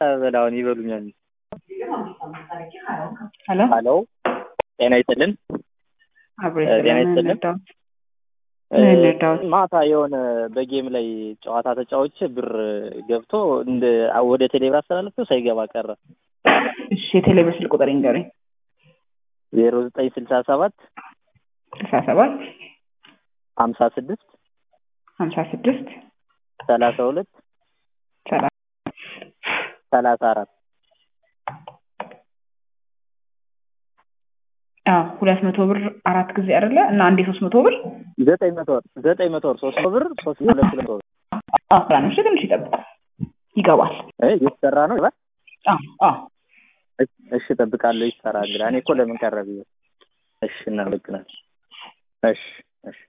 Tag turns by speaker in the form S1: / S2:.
S1: በላውን ይበሉኛል።
S2: ሄሎ
S1: ሀሎ ጤና ይስጥልን።
S2: አብሮ
S1: ጤና ይስጥልን።
S2: እንርዳዎት
S1: ማታ የሆነ በጌም ላይ ጨዋታ ተጫዎች ብር ገብቶ እንደ ወደ ቴሌብር አስተላለፍኩ ሳይገባ ቀረ።
S2: እሺ የቴሌብር ስልክ ቁጥር ይንገሩኝ።
S1: ዜሮ ዘጠኝ ስልሳ ሰባት
S2: ስልሳ ሰባት
S1: ሀምሳ ስድስት
S2: ሀምሳ ስድስት
S1: ሰላሳ ሁለት
S2: ሰላሳ
S1: ሰላሳ አራት
S2: አዎ ሁለት መቶ ብር አራት ጊዜ አይደለ እና አንዴ ሶስት መቶ ብር
S1: ዘጠኝ መቶ ወር ዘጠኝ መቶ ወር ሶስት መቶ ብር ሶስት ሁለት ሁለት ብር
S2: አዎ ትናንሽ ትንሽ ይጠብቁ ይገባል።
S1: እ እየተሰራ ነው ይባል
S2: አዎ አዎ
S1: እሺ እጠብቃለሁ። ይሰራ እንግዲህ እኔ እኮ ለምን ቀረ ብዬ። እሺ እናመሰግናለን። እሺ እሺ